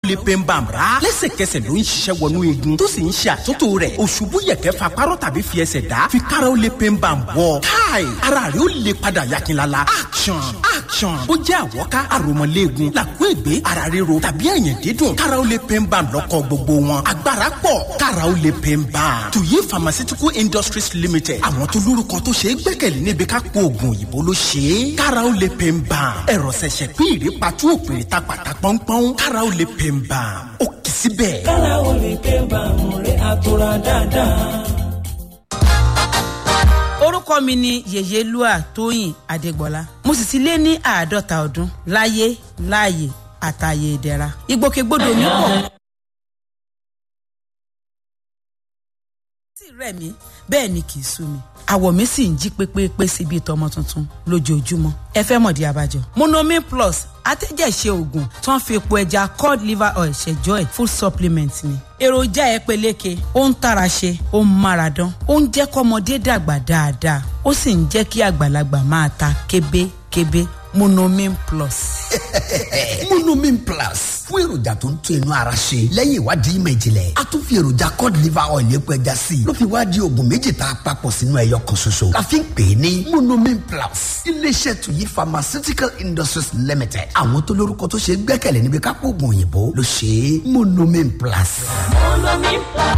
lè pain balm rà lẹ́sẹ̀kẹsẹ̀ ló ń ṣiṣẹ́ wọnú eegun tó sì ń ṣe àtúntò rẹ̀ òṣùbù yẹ̀kẹ́ fa párọ̀ tàbí fi ẹsẹ̀ dá fi kára ó lè pain balm wọ̀ káì ara rẹ̀ ó lè padà yakinlala action action ó jẹ́ àwọ́ká àròmọ̀léegun làkú ègbé ara ríro tàbí ẹ̀yìn dídùn kára ó lè pain balm lọ́kọ̀ gbogbo wọn agbára pọ̀ kára ó lè pain balm tuyi pharmaceutical industries limited àwọn tó lórúkọ tó ṣe é gbẹ́kẹ̀lé níbi ká po oògùn òyìnbó ló ṣe é kára ó lè pain balm ẹ̀rọ ṣẹ̀ṣẹ̀ pín ìrèpàtú òpèrè ta pàtà pọ́npọ́n kára ó lè pain balm ó kì í síbẹ̀. kára ó lè pé bàmù rẹ̀ àtúrà dáadáa. orúkọ mi ni yèyélúà tóyìn adégbọlá mo sì ti lé ní àádọ́ta ọdún láyé láàyè àtàyè ìdẹ̀ra ìgbòkègbodò mi pọ̀. sì rẹ̀ mí bẹ́ẹ̀ ni kì í sú mi àwọ̀ mi sì ń jí pépépé síbi ìtọ́mọ tuntun lójoojúmọ́ ẹ fẹ́ mọ̀dí abájọ. monomin plus atẹ́jẹ̀ṣe oògùn tó ń fi epo ẹja cod liver oil ṣẹjọ́ ẹ̀ full supplement ni. èròjà ẹ peléke ó ń tara ṣe ó ń mára dán ó ń jẹ́ kọ́mọdé dàgbà dáadáa ó sì ń jẹ́ kí àgbàlagbà máa ta kébékébé monomin plus. monomin plus fún èròjà tó ń tún inú ara ṣe lẹ́yìn ìwádìí ìmọ̀ ìjìnlẹ̀ a tún fi èròjà cod liver oil epo ẹja sí i ló fi wá di oògùn méjì tá a papọ̀ sínú ẹyọ kan ṣoṣo la fi ń pè é ní monomin plus iléeṣẹ́ tuyi pharmaceutical industries limited àwọn tó lórúkọ tó ṣe é gbẹ́kẹ̀lé níbi kápò oògùn òyìnbó ló ṣe é monomin plus. monomin plus.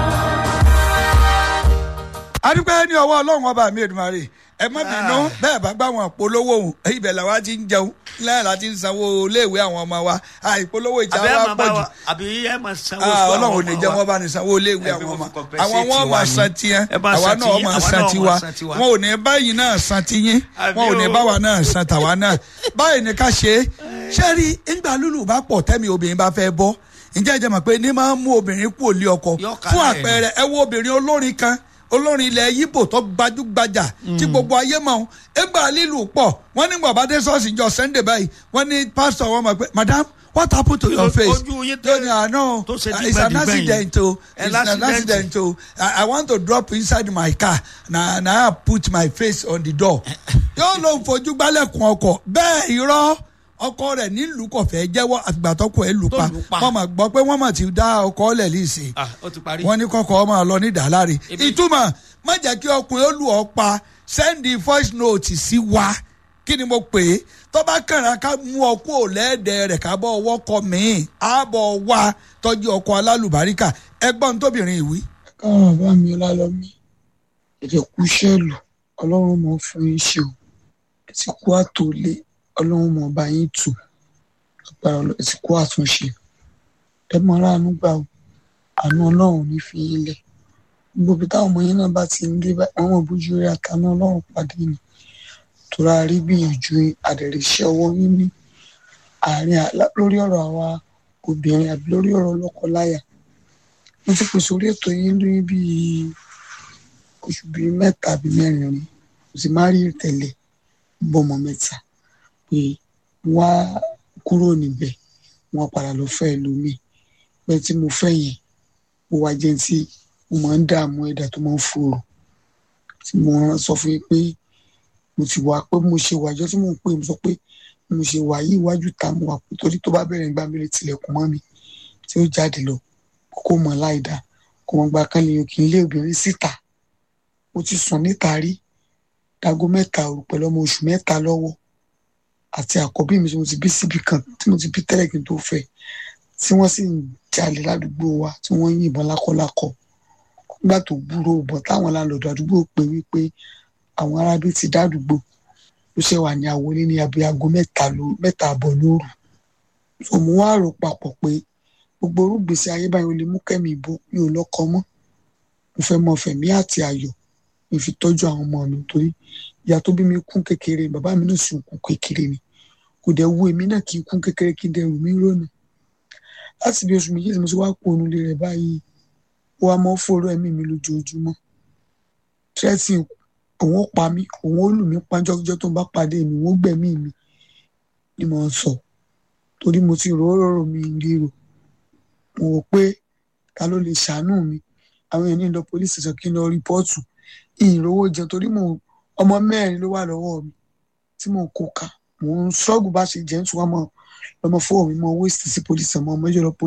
adúpẹ́ ní ọwọ́ ọlọ́run ọba mi èdùmarè ẹ má bínú bẹ́ẹ̀ bá gbà wọn polówó òun ibẹ̀ làwa ti ń jẹun lẹ́yìn láti ń sanwó iléèwé àwọn ọmọ wa àìpolówó ìjà àbí ẹ wa máa pọ̀ bá jù wa àbí ẹ máa sanwó Ah, fún ọlọ́run ò ní jẹ́ ọmọ wọ́n wa. bá ní sanwó iléèwé Ẹ àwọn fi ọmọ kọ́kọ́ compensate àwọn wọn wa máa ni. san tiẹ̀ Ẹ bá àwa san náà tiyín, máa àwa san náà tiwa máa san tiwa. wọn ò ní báyìí náà san tiyín Àbí wọn ò ní o. báwa náà san tàwa náà báyìí ni ká ṣe é ṣé rí ńgbà lúlù bá pọ̀ tẹ́mi obìnrin bá fẹ́ bọ́ ǹjẹ́ ẹ jẹ́ mọ̀ pé ní máa ń mú obìnrin kú òlé ọkọ Yọ fún kálẹ̀. àpẹẹrẹ ẹ wo obìnrin olórin kan olórin ilẹ̀ yíbò tó gbajúgbajà tí gbogbo ayé mọ̀ ọ́n ẹgbà lílù pọ̀ wọ́n ní bàbá dé ṣọ́ọ̀ṣì jọ sunday báyìí wọ́n ní pásítọ̀ wọn mọ̀ pé madam what happened to your Ojú- face ojú yín tó ní àná tó ṣe it's an dígbẹ̀dígbẹ̀ yìí. accident o Ẹ it's an l'accident. accident o I, i want to drop inside my car na na I put my face on the door yóò ló ń fojú gbálẹ̀kùn ọkọ̀ bẹ́ẹ̀ irọ́ ọkọ rẹ̀ nílùú kò fẹ́ jẹ́wọ́ àtìgbà tọkọ ẹ̀ lù Tó pa lù pa. wọ́n mọ̀ gbọ́ pé wọ́n mọ̀ ti dá ọkọ lẹ̀ lísè Ah, ó ti parí. wọ́n ní kọ́kọ́ ọmọ lọ ní dàláre Ebi- ìtumọ̀ má jẹ́ kí ọkùnrin ó lù ọ́ pa sẹ́ndì voice note sí wa kí ni mo pè é tó bá kàrà ká mú ọkọ òlẹ́ẹ̀dẹ̀ rẹ̀ ká bọ́ ọwọ́ kọ míì ààbọ̀ wa tọ́jú ọkọ alálùbáríkà ẹgbọ́n tóbìnrin ìwí. káwọn bá mi ọlálọ́mí èdè kú sẹ́ẹ̀lù ọlọ́run mọ̀ fún yín ṣe o ẹ ti kú àtòlé ọlọ́run mọ̀ bá yín tù agbára Ọlọ́run, ẹ ti kú àtúnṣe ẹ mọ aráàánú gbà o àánú ọlọ́run ò ní fi yín lẹ̀ gbogbo ibi táwọn ọmọ yín náà bá ti ń dé báyìí wọn mọ̀ bójú rí àtàánú ọlọ́run pàdé ni tóra rí gbìyànjú àdẹ̀rẹ̀ iṣẹ́ ọwọ́ yín ní àárín àlá- lórí ọ̀rọ̀ àwa obìnrin àbí lórí ọ̀rọ̀ lọ́kọ-láyà mo ti pèsè orí ètò yín ní bíi oṣù bíi mẹ́ta àbí mẹ́rin rí mo sì máa rí tẹ̀lé bọ́mọ mẹ́ta pé wá kúrò níbẹ̀ wọ́n padà lọ fẹ́ ẹlòmíì bẹ́ẹ̀ tí mo fẹ́ yẹn mo wá jẹ́ tí mo máa ń dààmú ẹ̀dá tó máa ń fòrò tí mo rán sọ fún yín pé mo ti wà pé mo ṣe wà ìjọ tí mo ń pè mo sọ pé mo ṣe wà yí iwájú ta mo wà pé torí tó bá bẹ̀rẹ̀ nígbà mi lè tilẹ̀kùn mọ́ mi tí ó jáde lọ kó mọ̀ láìda kó mọ̀ gba kan lèyàn kì í lé obìnrin síta mo ti sùn níta rí dago mẹ́ta òru pẹ̀lú ọmọ oṣù mẹ́ta lọ́wọ́ àti àkọ́bí mi tí mo ti bí síbi kan tí mo ti bí tẹ́lẹ̀ kí n tó fẹ́ tí wọ́n sì ń jalè ládùúgbò wa tí wọ́n ń yìnbọn lákọ́lákọ́ nígbà tó gbúrò bọ̀ táwọn láńlọ́ọ̀dù àdúgbò pé wípé àwọn arábí ti dádùúgbò ló ṣe wà ní àwọlé ní abẹ́ aago mẹ́ta ló- mẹ́ta àbọ̀ lóru so mo wá rò papọ̀ pé gbogbo orúgbèsè ayé báyìí ó lè mú kẹ́mi ìbò mi ò lọ́kọ mọ́ mo fẹ́ mọ fẹ̀mí àti ayọ̀ mi fi tọ́jú àwọn ọmọ mi torí ìyá tó bí mi kún kékeré bàbá mi náà sì ń kún kékeré ni kò dẹ̀ wú èmi náà kì í kún kékeré kí n dẹ̀ rù mí rónà láti bí oṣù méjì tí mo ti wá kó onúlé rẹ̀ báyìí ó wá mọ́ fòrò ẹ̀mí mi lójoojúmọ́ tírẹ́tì òun ó pa mí òun ó lù mí pánjọ́jọ́ tó ń bá pàdé mi òun ó gbẹ̀mí mi ni mo ń sọ torí mo ti rò ó rò mí ríro mo rò pé ta ló lè ṣàánú mi àwọn èèyàn ní lọ police station kí n lọ rìpọ́ọ̀tù ìrówó jẹun torí mo ọmọ mẹ́rin ló wà lọ́wọ́ mi tí mo kó ka mo ń ṣọ́ọ̀gù bá ṣe jẹ́ ń tún wá mọ́ lọ́mọ fóònù mi mọ́ waste sí police ọmọ ọmọ ìjọba